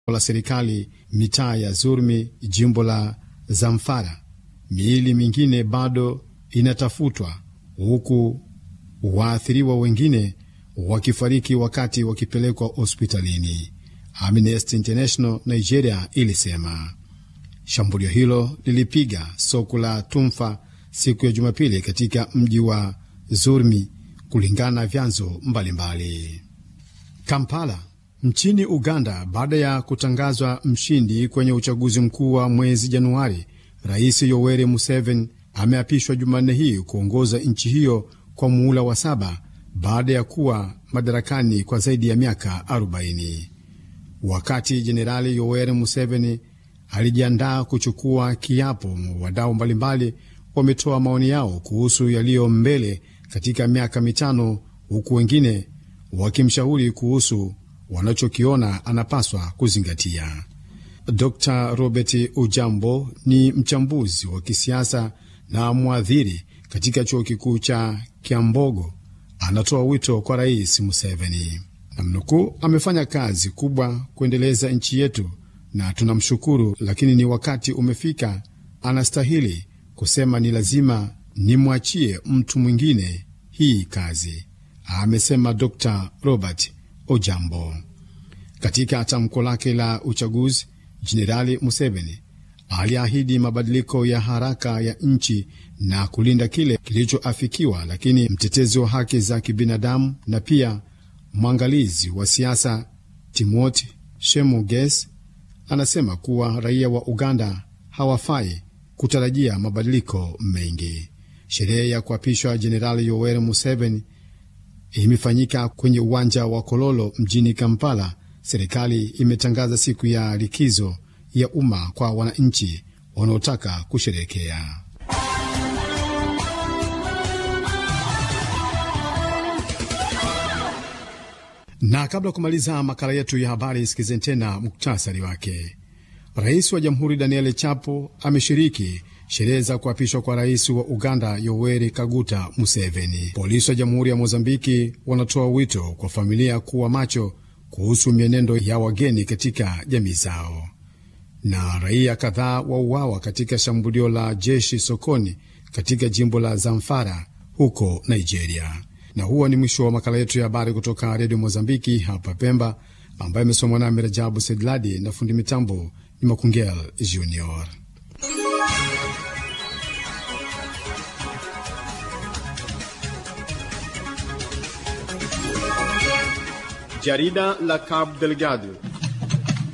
la serikali mitaa ya Zurmi, jimbo la Zamfara. Miili mingine bado inatafutwa huku waathiriwa wengine wakifariki wakati wakipelekwa hospitalini. Amnesty International Nigeria ilisema shambulio hilo lilipiga soko la Tumfa siku ya Jumapili katika mji wa Zurmi, kulingana na vyanzo mbalimbali. Kampala nchini Uganda, baada ya kutangazwa mshindi kwenye uchaguzi mkuu wa mwezi Januari, Rais Yoweri Museveni ameapishwa Jumanne hii kuongoza nchi hiyo kwa muhula wa saba baada ya kuwa madarakani kwa zaidi ya miaka 40. Wakati Jenerali Yoweri Museveni alijiandaa kuchukua kiapo, wadau mbalimbali wametoa maoni yao kuhusu yaliyo mbele katika miaka mitano, huku wengine wakimshauri kuhusu wanachokiona anapaswa kuzingatia. Dr Robert Ujambo ni mchambuzi wa kisiasa na mwadhiri katika chuo kikuu cha Kyambogo. Anatoa wito kwa Rais Museveni, namnukuu, amefanya kazi kubwa kuendeleza nchi yetu na tunamshukuru, lakini ni wakati umefika, anastahili kusema ni lazima nimwachie mtu mwingine hii kazi, amesema Dr Robert Ojambo. Katika tamko lake la uchaguzi, Jenerali Museveni aliahidi mabadiliko ya haraka ya nchi na kulinda kile kilichoafikiwa, lakini mtetezi wa haki za kibinadamu na pia mwangalizi wa siasa Timothy Shemuges anasema kuwa raia wa Uganda hawafai kutarajia mabadiliko mengi. Sherehe ya kuapishwa Jenerali Yoweri Museveni imefanyika kwenye uwanja wa Kololo mjini Kampala. Serikali imetangaza siku ya likizo ya umma kwa wananchi wanaotaka kusherehekea. Na kabla ya kumaliza makala yetu ya habari, sikizeni tena muktasari wake. Rais wa Jamhuri Daniel Chapo ameshiriki sherehe za kuapishwa kwa rais wa Uganda Yoweri Kaguta Museveni. Polisi wa Jamhuri ya Mozambiki wanatoa wito kwa familia kuwa macho kuhusu mienendo ya wageni katika jamii zao. Na raia kadhaa wauawa katika shambulio la jeshi sokoni katika jimbo la Zamfara huko Nigeria. Na huo ni mwisho wa makala yetu ya habari kutoka redio Mozambiki hapa Pemba, ambayo imesomwa nami Rajabu Sedladi na fundi mitambo ni Makungel Junior. Jarida la Cabo Delgado